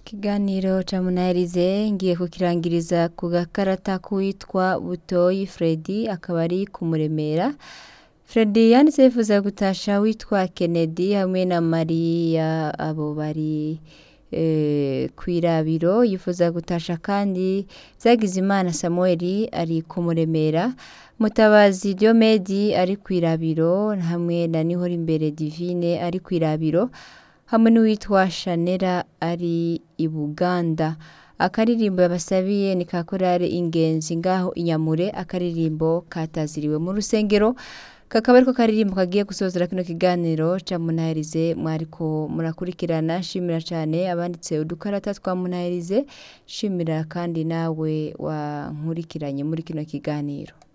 Ikiganiro ca Munaherize ngiye kukirangiriza ku gakarata k'uwitwa Butoyi Fredy akaba ari kumuremera Fredy yanditse yifuza gutasha witwa Kennedy hamwe na Maria abo bari eh, kwirabiro yifuza gutasha kandi Vyagizimana Samuel ari kumuremera Mutabazi Diomedi ari kwirabiro hamwe na Nihora imbere Divine ari kwirabiro hamwe n'uwitwa Shanera ari i Buganda akaririmbo yabasabiye ni ka korale ingenzi ngaho inyamure akaririmbo kataziriwe mu rusengero kakaba ariko karirimbo kagiye gusozera kino kiganiro ca Munaherize mwariko murakurikirana shimira cane abanditse udukarata twa Munaherize shimira kandi nawe wankurikiranye muri kino kiganiro